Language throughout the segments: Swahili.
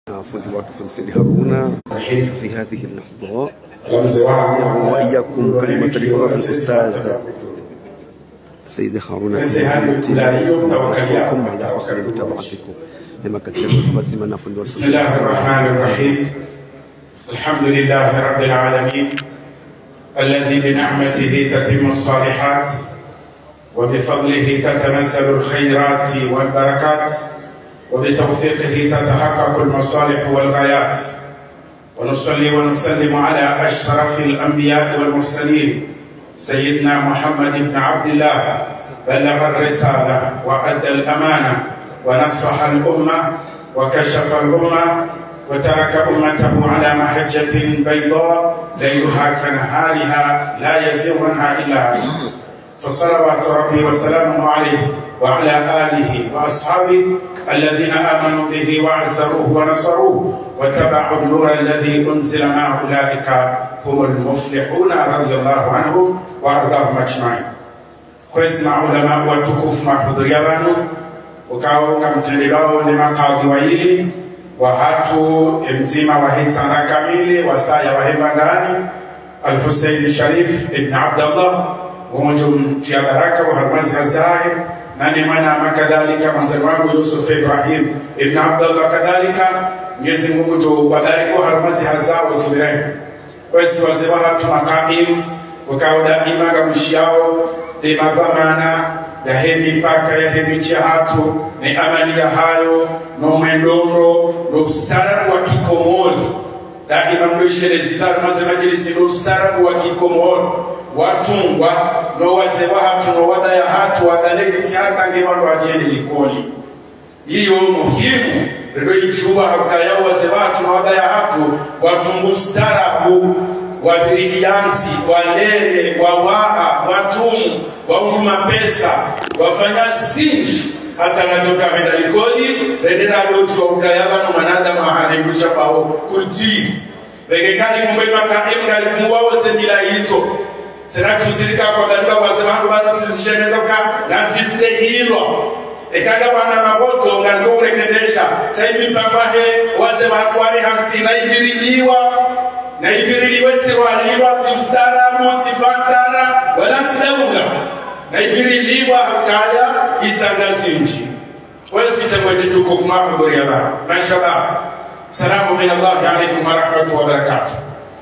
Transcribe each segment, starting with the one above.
fundi watu fundi Said Haruna في هذه اللحظة mzee wangu وإياكم كلمة لفضيلة الأستاذ سيد هارون Mzee Haruna kula hiyo tawakali yako. وأشكركم على حسن متابعتكم لما كتبوا بزمنا فندق بسم الله الرحمن الرحيم الحمد لله رب العالمين الذي بنعمته تتم الصالحات وبفضله تتنزل الخيرات والبركات وبتوفيقه تتحقق المصالح والغايات ونصلي ونسلم على أشرف الأنبياء والمرسلين سيدنا محمد بن عبد الله بلغ الرسالة وأدى الأمانة ونصح الأمة وكشف الأمة وترك أمته على محجة بيضاء ليلها كنهارها لا يزيغ عنها إلا هالك فصلوات ربي وسلامه عليه وعلى آله وأصحابه الذين آمنوا به وعزروه ونصروه واتبعوا النور الذي أنزل مع أولئك هم المفلحون رضي الله عنهم وأرضاهم أجمعين kwezi maulama watukufu mahudhuria vanu ukawa ukamtendelawo ni makadhi waili wahatu mzima wahitsana kamili wasaya wahemba ndani alhusein sharif ibn abdallah umoja mtia baraka wa harmazi hazahir nani mwana kadhalika mwanzani wangu yusuf ibrahim ibn abdallah kadhalika mwenyezi mungu tuwabariki wa harmazi hazao zibireni kwesi wazee wahatu makaim ukawa daima gamushiao imavamana yahe mipaka yahe micha hatu ni amali ya hayo nomwendondo noustarabu wa kikomori daima mwisherezizano maze majilisi noustarabu wa kikomori watungwa nowaze wahatu nowadaya hatu wadalegesi hatange vandu wajende likoli iyo muhimu rero ichuwa hakayao waze watu nowadaya hatu watungu ustarabu wabirigiansi walele wawaha watumu wauluma pesa wafanya zinji hata natoka venda likoli rendera loti waukayavano mwanadamu aharengusha pao kultiri regekali kumbe makaimra likumuwawose mila hizo sinatuzirika kwagalika waze vangu vanosizisheneza ka nazifite hilwa ekaga vana maboto ngalikourekebesha chaimipambahe waze vatwari hansina ibiriliwa na ibiriliwe tsirwaliwa tsiustaramu tsipantara wala tsidaunga na ibiriliwa kaya itsanga zinji kwesitengwe titukufu mahudhuria bana mashallah salamu min allahi alaikum warahmatu wabarakatuh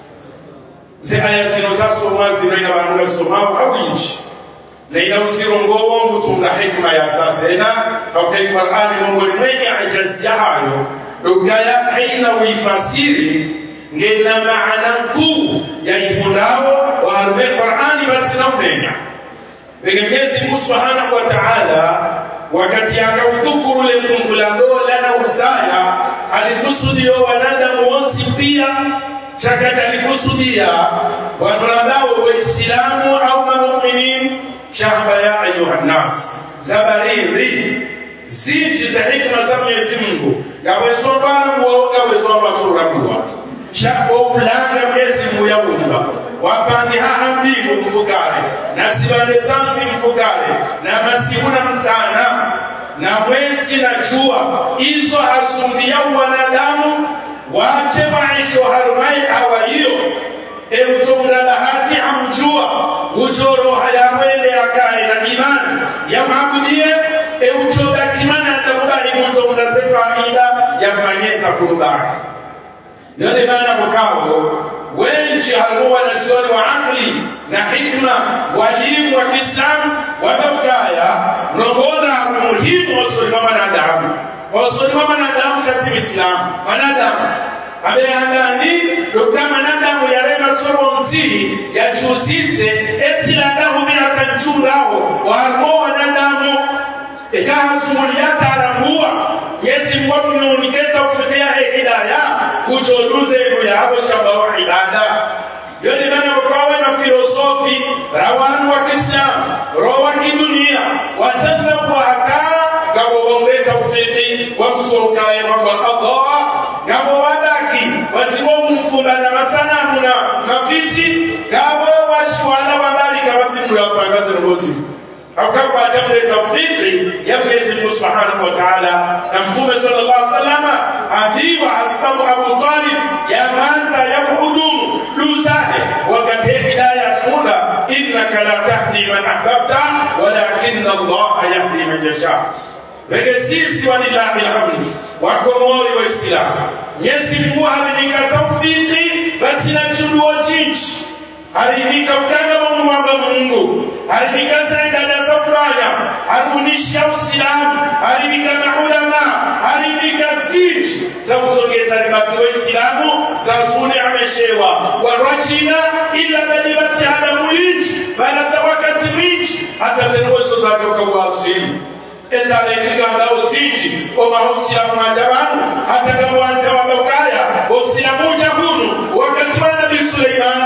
ze aya zino zasomwa zino ina vanhu vasomawo awinji na ina usirongowo ngutsumla hikma ya satsena aukai qur'ani mongoni mwenye ajazi yahayo dogaya haina uifasiri ngena maana nkuu ya ibundawo waharume qur'ani batsina umenya venge mwenyezi mungu subhanahu wa ta'ala wakati akaudhukuru le fungu la dola na usaya alikusudio wanadamu wonsi pia chakati alikusudia wanadamu waislamu au mamuminin shahaba ya ayuha nnas zabariri zinji za hikma za mwenyezi mungu gawezobarabuwa gawezobasurabuwa shaboulanga mwenyezi mungu yaumba wapange haha mbingu mfukare na zibande zanzi mfukare na masiku na mchana na mwezi na jua izo hasumbiya wanadamu wache maisho harumai awa hiyo eutonga bahati amjua ujoroha yamwele akae na imani yamabudie euchoga kimana atakubali mutonga ze faida yafanyeza kurubani ndio maana mkao wengi halikuwa wanazuoni wa akli na hikma walimu wa kiislamu wababgaya nobona umuhimu wasolima wanadamu wasolima wanadamu kati mislamu wanadamu abeyangani loka manadamu yarema tsoro nzili yachuzize etiladahu biakanchuraho wamo wanadamu ekahasumuliyatarambuwa yezi mwamnuniketa ufikia hidaya kucholuze inu yabo shabawa ibada yoni bana wakawe na filosofi rawanu wa kiislamu roho wa kidunia watsatsa kwaka ngabo bombe taufiki wamsukaye kwamba allah ngabo wadaki watsibo kumfunda na masanamu na mafiti ngabo washwana wabalika watsimula wapangaze ngozi akawa jambo tawfiki ya Mwenyezi Mungu Subhanahu wa Ta'ala na Mtume sallallahu alaihi wasallam akiwa ashabu Abu Talib ya manza ya kuhudumu luzahe wakati hidayah tunda innaka la tahdi man ahbabta walakin Allah yahdi man yasha Wege sisi walillahi alhamd wakomori waislamu Mwenyezi Mungu alinika tawfiki basi na chuduo chinchi alinika utanga wa mwamba Mungu alinika zaidada za kufanya alikunisha Uislamu alinika maulama alinika ziji za kusogeza libaki Waislamu za zuni ameshewa warwachina ila badibati hada muinchi bala za wakati mwinchi hata zenwezo zake ukawasili endarekiganda usinji omahusiramu majabanu atagamuwanze wabokaya obusiramu ujakunu wakati wa nabii suleimani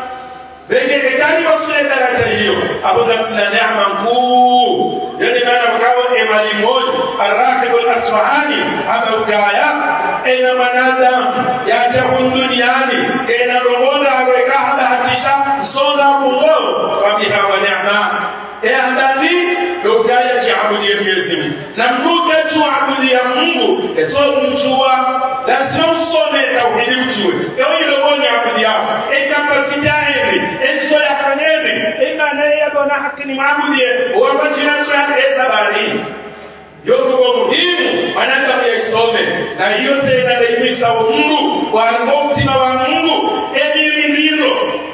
vengekekani wasule daraja hiyo abogasina neema nkuu yani mana bukawo emalimoni arrahibu lasfahani abaukaya ena manadamu yajahun duniani ena romola aloekahabahatisha nsonda kungo fabiha wa nema eandani dokaya chiabudia Mwenyezi Mungu na mnuke chuabudia Mungu ezo mchua lazima usome tauhidi mchue eo ilogoni abudia e kapasiti aeni enso ya kaneni imana ya dona hakini mabudie wabachina so ya eza bari yorugo muhimu manadamu yaisome na hiyo tena daimisa wa Mungu wa mtima wa Mungu emirindiro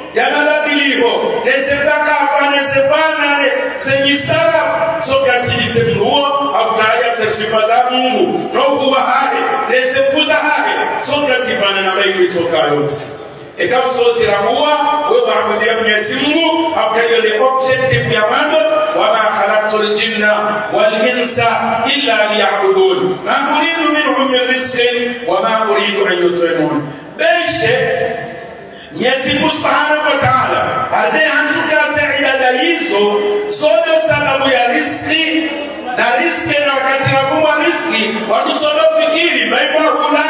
yamabadiliko nezezakafa nezepanane zenyistara sokazilise mnuwo akutaya sesifa za mungu nokuwa hale nezekuza hale sokazifana na maimu itoka yonse ekawusoziramuwa webabudia mwenyezi mungu akutayole objective ya mando wama khalaqtu ljinna walinsa illa liyabudun ma uridu minhum min rizqin wama uridu an yutimun beshe Mwenyezi Mungu Subhanahu wa Ta'ala anayeantukaza ibada hizo zote sababu ya riski na riski na wakati nakumwa riski watu sodo fikiri maikwa kula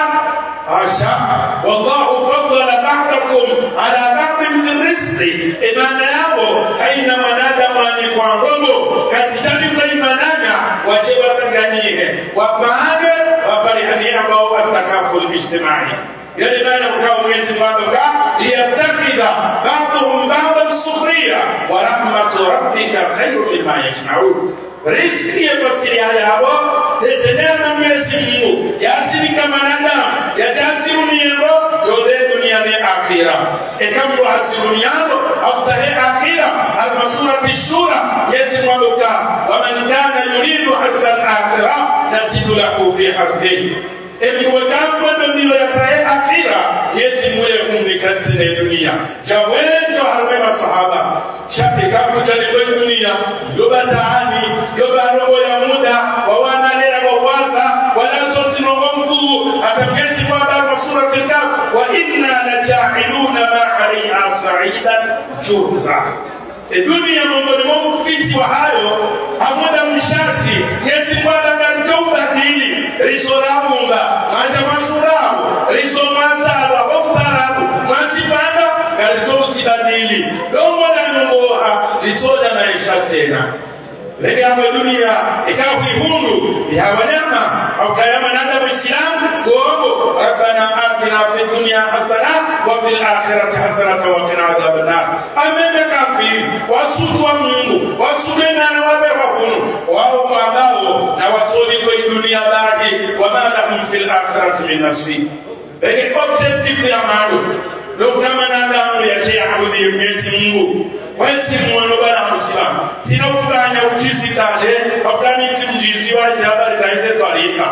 asha wallahu faddala ba'dakum ala ba'din fi rizqi imana yabo haina manadamu ani kwa robo kasitani kwa imananya wache wasanganyihe wapaage waparihani ambao atakaful ijtimai yani maana mkao Mwenyezi Mungu ka liyattakhidha ba'dhum ba'dan sukhriya wa rahmatu rabbika khairu mimma yajma'un riziki ya fasiri haya hapo tezenea na Mwenyezi Mungu yasiri kama nadamu yajasiru niyendo yode duniani akhira ekambo hasiru niyando absahe akhira almasurati shura Mwenyezi Mungu ka wa man kana yuridu hadha al-akhirah nasidu lahu fi hadhihi emiwegambwendo ndilo yataye akhira yezi muye kumlikatine dunia jawenjo harume masahaba shapikakujanikwe dunia yobataani yobarobo ya muda wawanalera wawaza walazozinongo mkuu hata mgezi kwabarwa surati kaf wa inna lajailuna ma alaiha saidan juruza dunia miongoni mwa mufiti wa hayo hamuda mshashi nyezi bwana ngalichoubadili risorabumba manja masurabu risomasalwa ofsarabu mwasipanda ngalitousidadili lomodanyungoha litsoda maisha tena lege amwe dunia ikawa kuihundu yawanyama aukayama nanda muislamu kuombo rabbana atina fi dunya hasana wa fil akhirati hasanata wa qina adhaban nar amenda kafiri wasutu wa mungu wasutu nana wabe wakunu wao mabao na wasoli kwa dunia baki wa ma lahum fil akhirati min nasib lege objective ya malu lokama nadamu yacheyaabudi mwenyezi mungu wensi mwono bana musilamu sina kufanya uchizi tale wakanisi mjizi wazi habari za hize twarika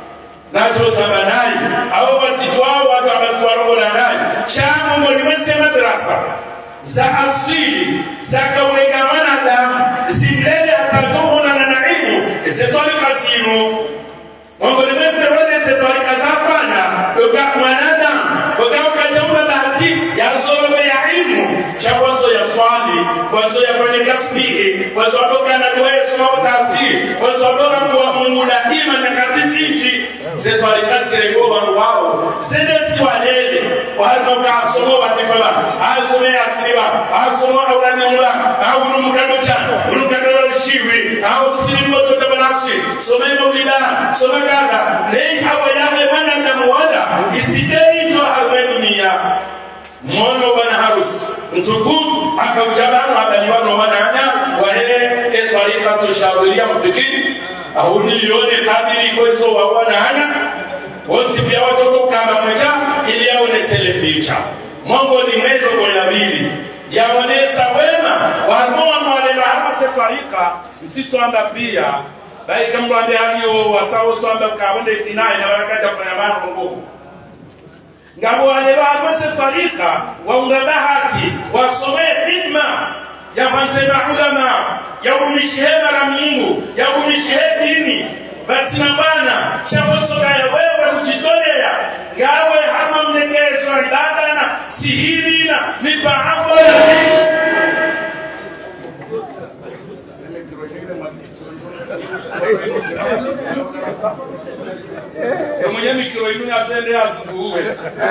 nacho sabanai abo basitwao watu abatsiwarongola nayi shamungo nimwese madrasa za asili za kaulegamana damu zimlele atatuhunana na ilmu zetwarika zinu mongo nimwese wele zetwarika zafanya oga mwanadamu oga ukajaula bahati yazolobe ya ilmu cha kwanzo ya swali kwanzo yafanye tasbihi kwanzo adoka na dua soma tasiri kwanzo adoka kwa Mungu daima nyakati zinji zetwarikasire ngo bantu wao zede siwalele walino ka somo batifala asome asiriba asomo awrani umla awunu mukado cha unu kadoro shiwi au kusilimu to tabanasi some maulida some kada nei hawa yake mana na muwala isitei to harwe dunia mono bana harusi mtukufu akaujabanu abaliwano wananya wahe e tariqatu shadhiria mfikiri ahuni yone kadiri kwezo wawanana wonsi pia watoto kama mweja ili yaonesele picha mongo ni mezo goya bili yaonesa wema wamoa mwalela hama se tariqa msitwamba pia baika mlwande haliyo wasawo twamba kabonde kinaye na wakati afanya maro ngabo wale bamase tariqa waunga bahati wasomee khidma yafansema ulama yaumishihe mara mungu yaumishihe dini basi na bana chavosogaya wewe kujitolea ngawe hama mnegezo ibadana sihirina mipango mwenye mikiro inu yatende asubuwe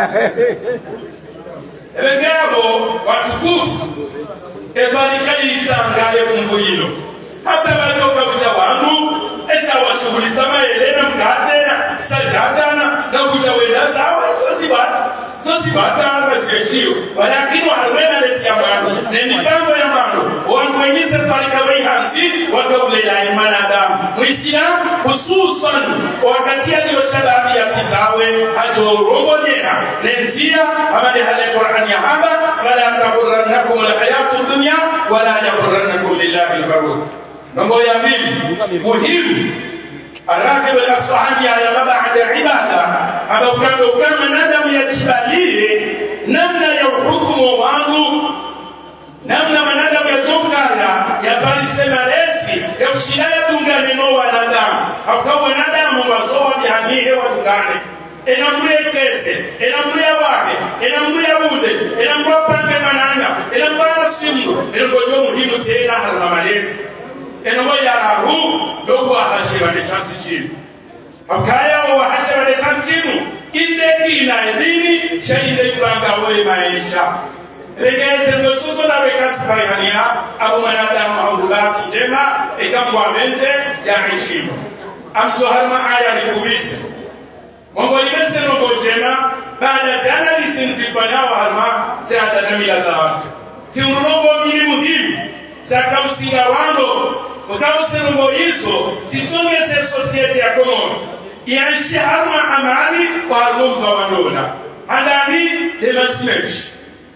ebegabo watukufu evalikayitangale fumvuyilo hata batoka buja wangu eshawashughulisa mayelena mkatena sajatana na kuja wenda sawa iso sibata so sibata basiyeshiyo walakini wahalwena lesiya mwandu nemipango ya mwandu wandu wenye serikali weihansi wakauleyaye mwanadamu muislamu hususan wakati aliyo shababi ya titawe ajorongonyera nenzia amale hale qur'an ya hamba fala taghurrannakum alhayatu dunya wala yaghurrannakum billahi algharur nongo ya pili muhimu الراغب الاصفهاني يا بعد عباده أبو كان كما ندم يتباليه نمنا يحكم wangu namna manadamu yatongana yapalisema lesi yakushina yatungane no wanadamu akawa wanadamu wazowa bihanyihe watungane enamuyekeze enamuya wake enamuya bude enamua pange mananga enamubana simu enongoyo muhimu tena haruna malezi enogo yarahu dogo ahashebane chansishinu akayawo wahashebane chansinu indekina edini shainde yubangawe maisha regeze ngosuso na rekasifayania abo manadamu aulatu njema ekambwamenze ya heshima amtoharma aya nikubise mongo limese nongo njema baada zianalisi nsifanyawo harma ziandanamila za watu siunulongo mili muhimu zakausinga wando ukausenongo izo zitongeze sosiete ya konono yaishi harma amani warumva wandola handani demasimechi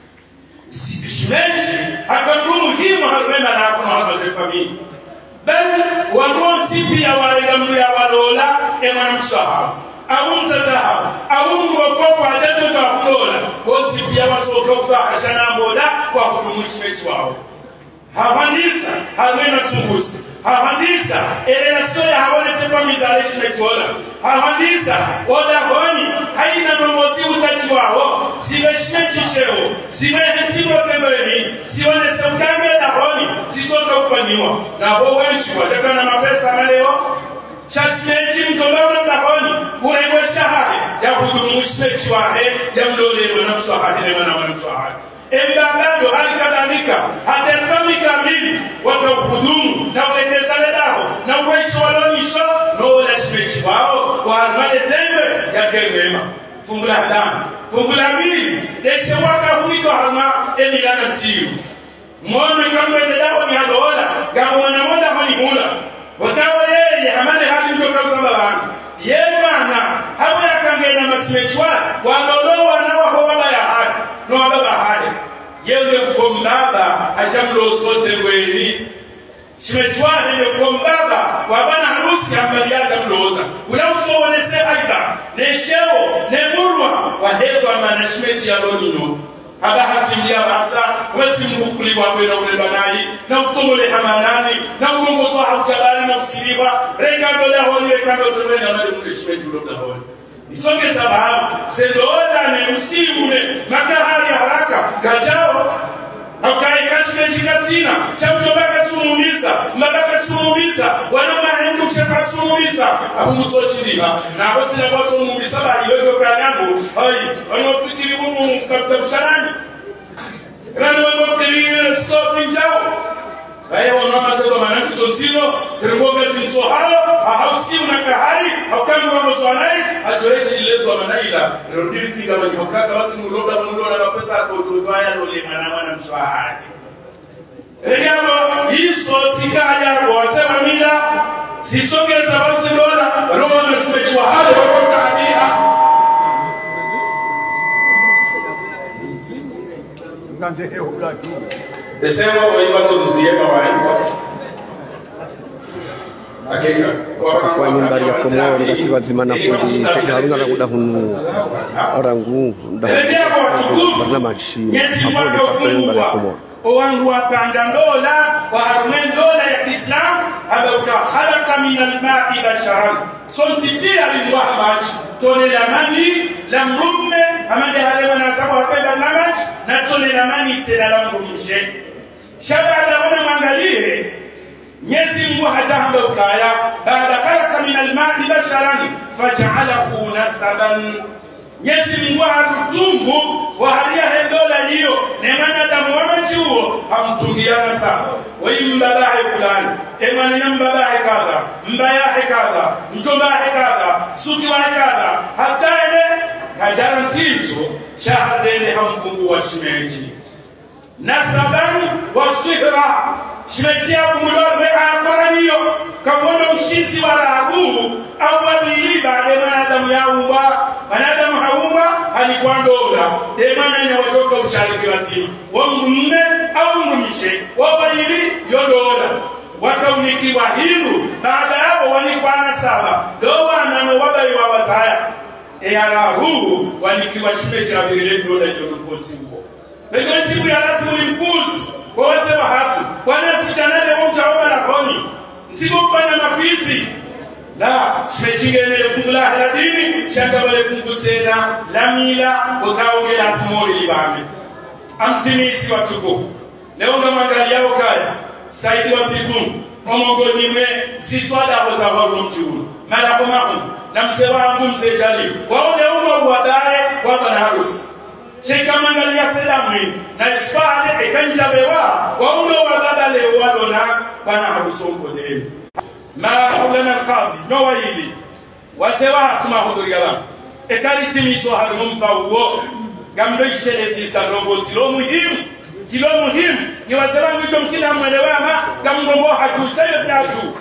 shimeji akanduru muhimu harumema nakono hamaze famili bal waronsi pia warega mnu ya walola emana mshahabu awumzatahabu awumgokopo adatoka kulola wonsi pia wasoka ufahashanambola wakudumuishimeji wawo havandisa halwena tsungusi havandisa elelasoya habonetse famizaleshimetola havandisa odahoni haina nombosi utachi wawo ziveshimechishewo zivehetsimotembeleni zionese ukambe dahoni zizoka kufanyiwa nabo wenchi watakana mapesa maleo shasimechi mtolona dahoni urengwe shahade yahudumu shimechi wahe yamlolelwe na mswahadi nemana wana mswahadi embagado hali kadhalika hadefami kamili wakauhudumu na ulekezale daho na uweisho walonisho noolashmechi wao waharmale tembe yakemema fungu la damu fungu la mbili deshe wakahumiko harma emilana nsiyu mwono kamwende daho ni haloola gamonamoda honimula wakawa yeye hamane hali mtokautsamba bantu ye mwana hawe yakangena masimechwa walolowa nawahowa bayahadi nowababa hade yende kukombaba achamlosote bweni shimechwane nekombaba wabana harusi ambaliaga mloza unausowonese aiba neshewo nemurwa wahedwa mana shimechi yalonino haba hatimlia basa wezi mgufuli wabwe na ulebanayi na utumule hamanani na ulongozo hautabali na usiliwa rekando dahoni rekando tewena nali mule shimechi ulo dahoni isongeza bahamu zendolane usibule makahali haraka gajao akaikashilechikatsina chamutobakatsumumiza mbakakatsumumiza wana mahendu chakatsumumiza akumutsosiliva nabo tsina kwatsumumiza baliyotokanyangu ai wanofikiri bunu katabushanani rani wangofikiri sofi njao vaye wanamazedo manandiso zonsino ziringoga zinso hao ahausi unakahali aukangu wamozwanai ajoechilezwa manaila rodirizinga vanyihokaka vatsimuroda vanuroda mapesa akototoaya nolemana mwana mshwahani enyamo iso sikayabo wasema mila zisogeza vazilola roho wamesimechiwa hali wakotadia Desema waibato nuziyema waimba Hakika kufanya mbali ya komo ngasi wazima fundi haruna rakuda hunu orangu Ebyabo watukufu barna machi Nyezi hapo mwaka ni kafanya mbali ya ufungua komo owangu wapanda ndola waharume ndola ya kiislam abauka khalaqa min almai basharan sontipia lilwaha maji tone la mani la mrumme amande halewanasaba wapenda namaji na tone la mani tena la mrumshe shabada wana mwangalie Mwenyezi Mungu hajahamba ukaya baada khalaqa min almai basharan faj'alahu nasaban Mwenyezi Mungu harutungu wa halia hendola hiyo ne mwanadamu wamachuo hamtungiana sawa waimbabahe fulani emanina mbabahe kadha mbayahe kadha mchombahe kadha sukiwahe kadha hata ene kajara ntizo shahadene hamfungu wa shimeji nasaban wa sihra shimetia kumulorbe akoraniyo kawono mshinzi wa rahabu au wabili baade manadamu yaumba manadamu haumba alikuwa ndola demananya watoka ushariki lazima wamrumme au mrumishe wabili yondola wakaunikiwa hindu baada yabo wanikwana saba do wanano wabaiwa wazaya eyarahu wanikiwa shimeji abirile ndola yonokonsi huo Pegoti ya lazima ulimpuzi waweze wahatu wanasijanale wamchaoma na koni nsiko kufanya mafiti la shimechingene fungu la haladini shangabale fungu tena la mila ukaonge la simori libame amtimisi watukufu leo ngamwangali yao kaya saidi wa situnu omongoni mwe sitwadaho za waru mchuru malako mahu na mzee wangu mzee jali waone umo wadaye wabana harusi shekamangalia sedamwe na isfale ekanjabewa wauno wabadale wadona bana habusonkodeni ma haulana alqadi no wayili wasewa tuma hudurigala ekali timiso harumu mfawuo gamdo ishele sisa robo silo muhimu silo muhimu ni wasewa ngito mkila mwelewama gamgombo hajushayo tatu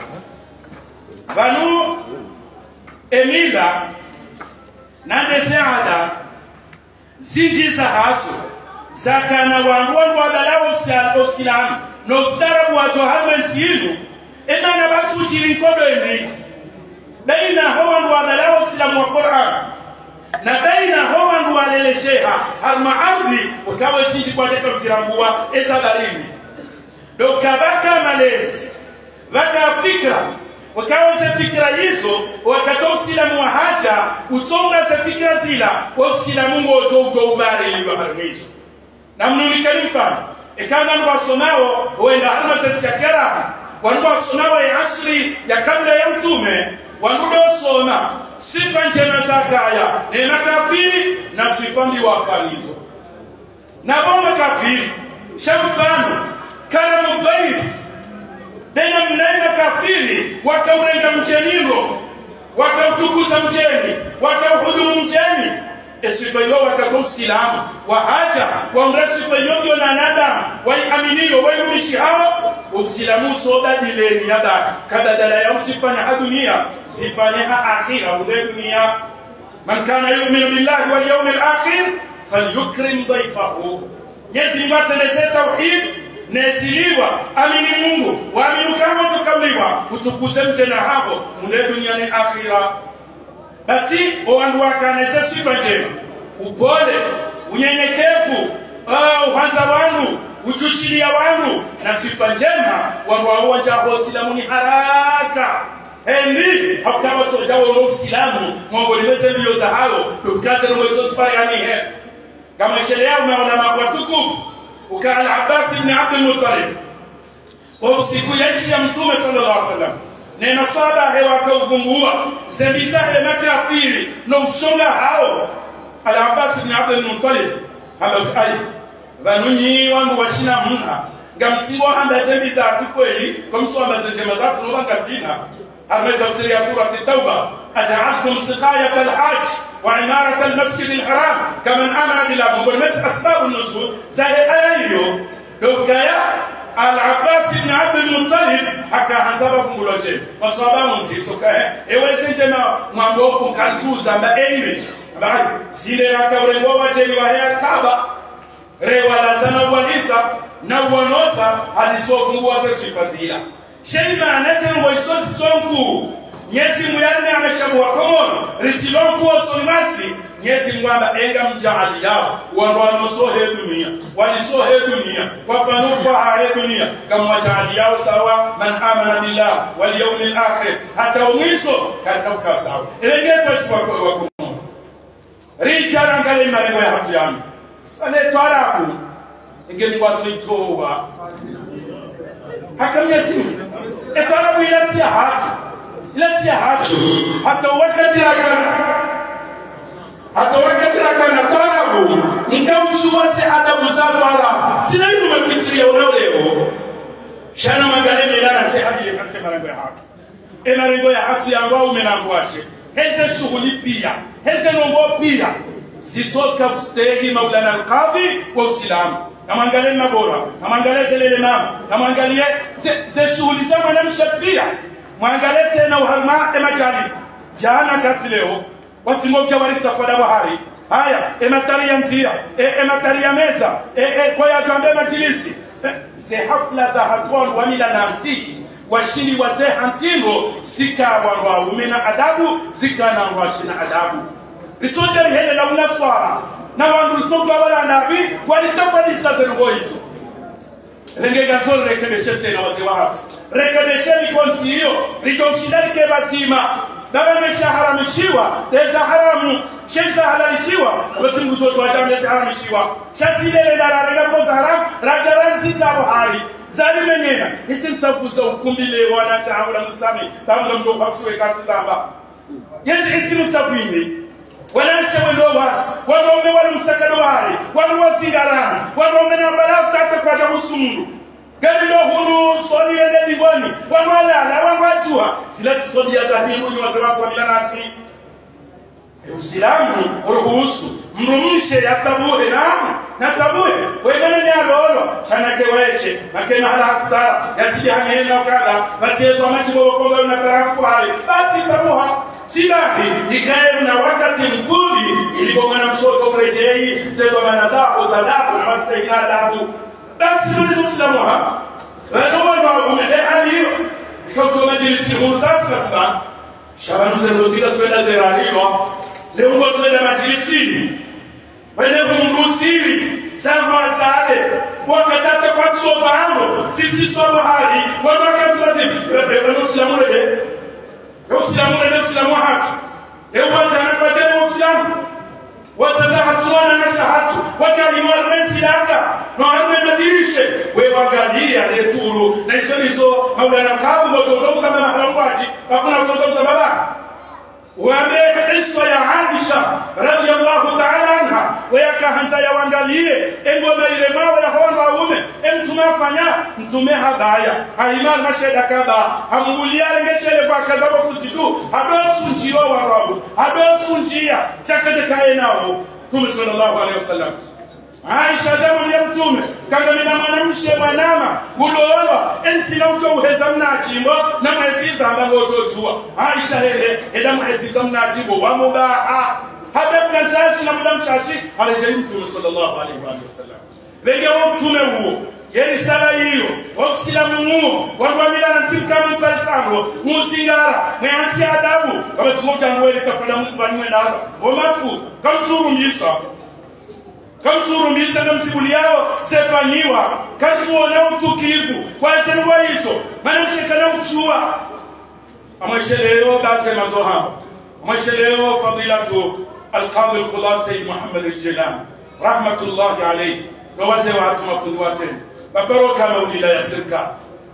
banu emila nande seada zinjiza haso zakana wandu wandu wadalawo osilamu nositarabu wato halmenti inu emana batsukiri nkodo endi baina ho wandu wadalawo osilamu wa quran na baina ho wandu walelesheha harma ardi ukawe sinji kwateka msirambuwa ezabalini dokabaka malezi baka fikra wakawa ze fikira hizo wakatoa usilamu wa haja utsonga ze fikira zila wa usilamu ngoto uto ubare iliwa harmizo na mnulikani mfano ikanga ndo wasomao huenda halma za tsakara wandu wasomao ya asri ya kabla ya mtume wandu soma sifa njema za kaya ni makafiri na sifa mbi wakalizo na bomba kafiri shamfano karamu dhaifu tena mnaenda kafiri wakaurenga mcheniro wakautukuza mcheni wakauhudumu mcheni esifa iyo wakakomsilamu wahaja waumra sifa iyo ndio na nadamu waiaminiyo waiurishi hao usilamu sobadileni yada kadadala ya usifanya ha dunia zifanye ha akhira ule dunia man kana yuminu billahi wal yawmil akhir falyukrim dhaifahu nyezi mungu ateleze tauhid neziliwa amini mungu waaminu kama tukabliwa utukuze mtena hapo mule duniani akhira basi owandu wakaneze sifa njema upole unyenyekevu uh, uhanza wandu uchushilia wandu na sifa njema wandu wawowajaho silamu ni haraka endi hakutawasojawo no usilamu mongolimeze mbio za halo dukaze nomwesosiparianihe kamweshelea umeona watukufu ukaala Abbas ibn Abdul Muttalib kwa siku ya ishi ya Mtume sallallahu alaihi wasallam na masaba hewa kauvumbua zembiza he makafiri no mshonga hao ala Abbas ibn Abdul Muttalib habakai vanunyi wangu washina mna ngamtsibo hamba zembi zatu kweli kwa mtu ambaze njema zatu noba ngazina harma tafsiri ya surati tauba أجعلتم سقاية الحج وعمارة المسجد الحرام كمن آمن بالله مبرمس أسباب النزول زي أيو لو كايا العباس بن عبد المطلب حكى عن سبب مولوجين وصابا منسي سكايا إيوزي جماعة مامبوكو كانسوزا ما إيمي بعد سيدي راكا ورنغوا وجيني وهي كعبة rewa lazana walisa na wanosa alisofunguaze sifa zila shema aneze ngoisosi tsonku nyezi muyane ameshabu wa komono risilonku osonimasi nyezi mwamba enga mjaali yao wanwano sohe dunia walisohe dunia wafanufa hare dunia kama wajaali yao sawa man amana billah wal yawmil akhir hata umwiso kadauka sawa elengetasi wa komono rijarangale marengo ya hatu yangu anetwarabu ingemkwatsoitowa hakamyasimu etwarabu ilatia hatu ilatia hatu hata wakati akana hata wakati akana twarabu nikauchuwase adabu za twarabu sinayimu mafitiria unaoleo shana magale milana nse hadi anse marengo ya hatu emarengo ya hatu yangu au menangwache heze shughuli pia heze nongo pia zitoka stegi maulana alqadhi wa uislamu namwangalie mabora namwangalie zelele mama namwangalie ze shughuli za mwanamsha pia mwangalie tena uharma emajali jana kati leo watimokya walitakwada bahari haya ematari ya nzia ematari ya meza kwa yakambe majilisi ze hafla za hatwan wamila na ntii washini wazee hantino zikawarwaume na adabu zikanarwashina adabu litsoja lihele la unaswara na wandu litsoga wala nabi walitafadisa zengo hizo rengega zolo rekebeshe tena wazee watu rekebesheni konti hiyo litomshindalike batima babameshaharamishiwa leza haramu sheza halalishiwa wetingutoto wajamlezi haramishiwa shasilele dararegakoza haramu rajaranzitabo hali zalimenyena isimsafuza ukumbile wanashahula musami bamga mdokwasuwe kati zamba yezi isimutsakwine walanshe wendo wasi wanaume wali msakado wale wali wazingarana wanaume na barafu hata kwaja usundu galilo hunu soli ende digoni wanwalala wanwajua zila zitodia za hindu ni waze watu wamilanati usilamu uruhusu mrumishe yatsabuhe namu natsabuhe wemene nyalolo chanake weche makena hala hasara yatsidi hanena kada batsezwa machibo bokonga na barafu hali basi tsabuha silahi ikae na wakati mzuri ilipomana mshoto mrejei zegomana zako za dabu na masaina adabu basi tulizokusilamu hapa wanowana wagumede hali hiyo ikauchoma jilisi huru sasa shabanu zengozika swenda zeraliwa leungo twenda majilisini wene kumrusiri zangu asade wakatata kwa tsovano sisi sobo hali wanakatsazi wanosilamu rebe usilamu rebe usilamu hatu ewajana kwajema usilamu wazaza hatuwana na shahatu wakalimwa resilaka no harme madirishe we wagalia leturu na iso nizo maulana kabu ngotondouza maharangwaji hakuna kutondouza baba wambeke iswa ya Aisha radhiallahu ta'ala anha weyakahanza yawangalie engoma ile mawe yahona waume emtume afanya mtume habaya haimar masheda kaba hamunguliare ngeshele kwa kazabo fuzitu habotsunjiwa warabu habotsunjia chakadekaye nawo mtume sallallahu alaihi wasallam aisha damu ya mtume kagamina mwanamshe mwanama gulowa ensina uto uheza mnachimbo na mweziza ambago utojua aisha hele eda mweziza mnachimbo wamubaha habebka nchashi na muda mshashi alejei mtume sallallahu alaihi wa sallam lenge wa mtume huo yeni sala hiyo wakusilamu muo wagwamila na nsimkamu kalisango muzingara mwehansi adabu wabetumokangwele kafula mubanywe naza omafu kamtsuru mbisa kamsurumisa ngamsibuli yao sefanyiwa katsuona utukivu kwasenwa iso manamshekana kuchua amwesheleyo basema zohamba amwesheleyo fadilatu alqadi alqulat sayyid muhammad aljilan rahmatullahi alayhi nowaze watu mafundi watene babaroka maulida ya serikali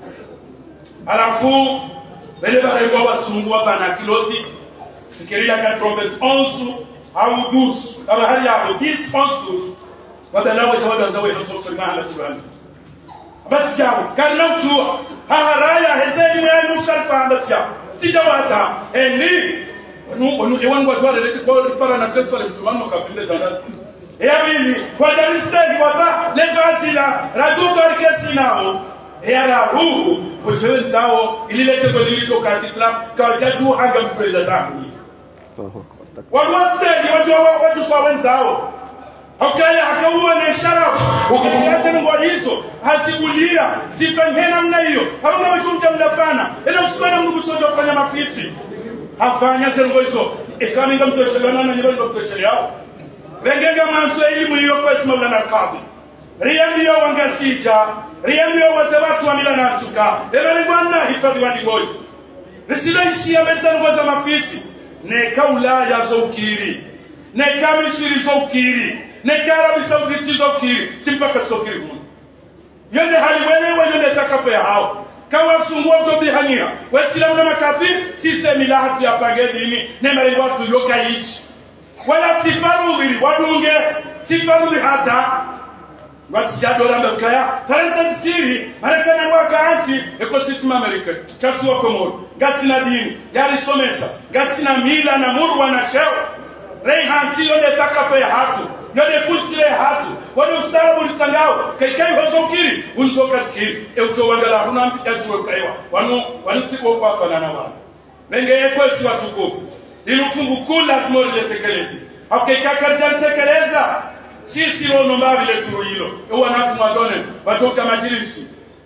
alafu bele barengwa basungua bana kiloti fikiria 91 au 12 kama hali yao 10 11 12 badala wa jawada za wewe sio sema ala subhanahu basi yao karna uchua haharaya hezeni mwe musharfa basi yao sijawata eni wanu wanu ewan watu wale leti kwa para na teso le mtumano kafinde zana ya mimi kwa dari stegi wata le vasila rajuto arkesi nao ya rahu kujewe zao ililete kwa liliko ka Islam kwa jatu hanga mtuela zangu Allahu akbar. walwastegi wajua watu sawa wenzao ukaya akauwa na sharafu ukiangaza ngo hizo hasikulia zifanye namna hiyo hamna wachumja mnafana ila usiwana mungu tsondo kufanya mafiti hafanya zengo hizo ikaminga mtoshelana na nyiro mtoshelana yao vengenga mwanzo elimu hiyo kwa sima na kabi riambio wangasija riambio wase watu wa mila na suka ela ni bwana hifadhi wa digoi risiloishia meza ngo za mafiti neka ulaya zo ukiri neka misiri zo ukiri neka arabi sauditi zo ukiri simpaka zo ukiri munu yonde haliwelewa yonde takafe hao kawasungua tobihania waislamu na makafiri sisemi lahati apange dini nemere watu yokayichi wala sifarudhiri wadunge sifarudhi hata wasijadolambe kaya tarensa sitiri marekani wakaanti ekositima amerika kasiwa komoro ngasina dini yalisomesa ngasina mila na murwa na cheo reihansi yode takafe hatu yode kultire hatu wode ustarabu litangao kaikai hozokiri unzoka sikiri eutowangala huna yajuwe kaiwa wanu wanutiko kwa fanana wanu nenge yekwesi watukufu ilufungu kuu lazima liletekeleze aukekakarjalitekeleza sisi rono mbavile turu hilo ewanatu mwadone watoka majilisi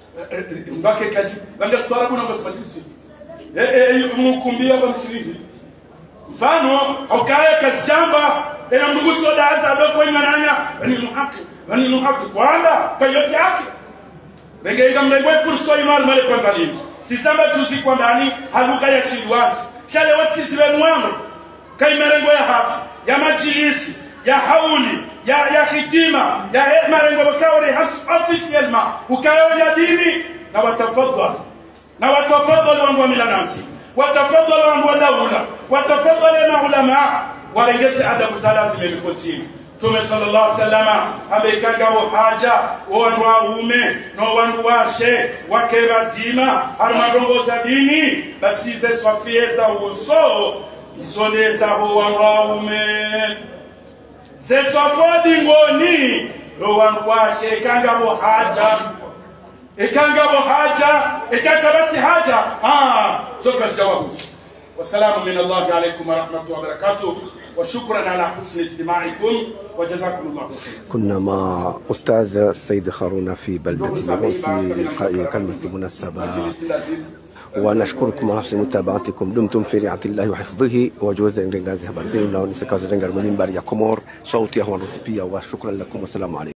mbake kaji vangasitwarabu nangosi majilisi mnukumbia kwa mshiriki mfano aukaya kasijamba ena mduguso daza doko imananya bani muhaki bani muhaki kwanda kayote yake nengeiga mlegwe furso imal male kwanza lini sisamba tuzi kwa ndani haluka ya shilwati shale watsisi benwamo kaimerengo ya hatu ya majilisi ya hauli ya ya hitima ya he- marengo bakawri has officiellement ukayo ya dini na watafadhal na watafadhal wangu wa milanansi watafadhal wangu wa daula watafadhal na ulama warengeze adabu za lazima ilikotini tume sallallahu alaihi wasallam amekanga haja wandu waume no wandu washe wake bazima arimadongoza dini basize swafie za uso izolezaho wandu waume zeswafodi ngoni lo wandu washe ekangabo haja ekangabo haja ekangabati haja ah zoka zawahusi والسلام من الله عليكم ورحمة الله وبركاته وشكرا على حسن استماعكم وجزاكم الله خير كنا مع أستاذ السيد خارون في بلدة مغول في إلقاء كلمة مناسبة ونشكركم على حسن متابعتكم دمتم في رعاية الله وحفظه وجوز رنجازي habari zenu na nisikazi renga mwenye mbari ya Komor sauti ya Juan Rutipia wa shukran lakum wassalamu alaikum